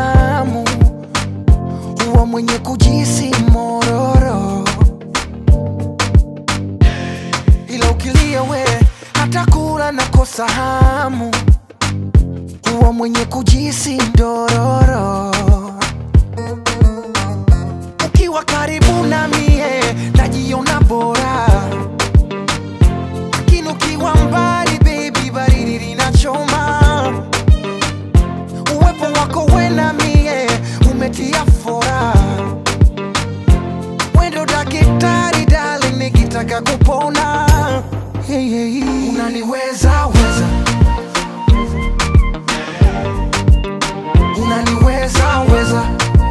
hamu, huwa mwenye kujisi mororo, ila ukilia we hata kula nakosa hamu, huwa mwenye kujisi ndororo. Ukiwa karibu na mie najiona bora, lakini ukiwa mbali baby, baridi linachoma. Uwepo wako we na mie umetia fora, wendo daktari darling, nikitaka kupona hey, hey, hey. Unaniweza weza, unaniweza weza,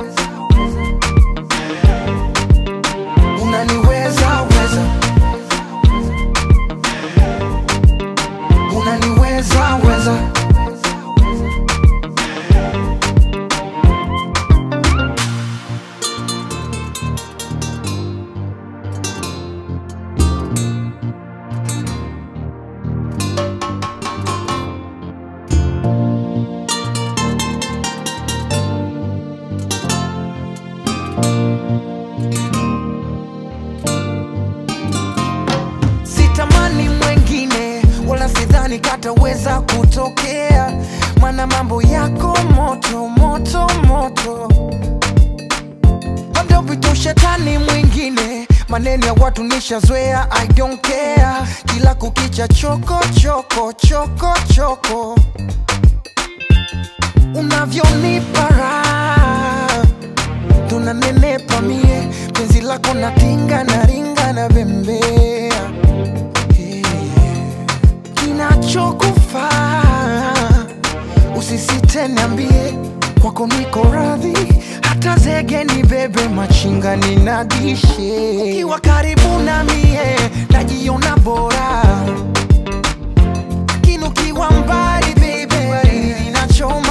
unaniweza weza, unaniweza weza. sitamani mwengine wala sidhani kataweza kutokea mana mambo yako moto moto moto labda upite ushetani mwingine maneno ya watu nishazoea i don't care kila kukicha choko choko choko choko unavyonipa raha tunanenepa mie penzi lako natinga na ringa na bembea Hey. kinachokufaa usisite niambie kwako niko radhi hata zege ni bebe machinga ninadishe ukiwa karibu na mie najiona bora lakini ukiwa mbali bebe baridi linachoma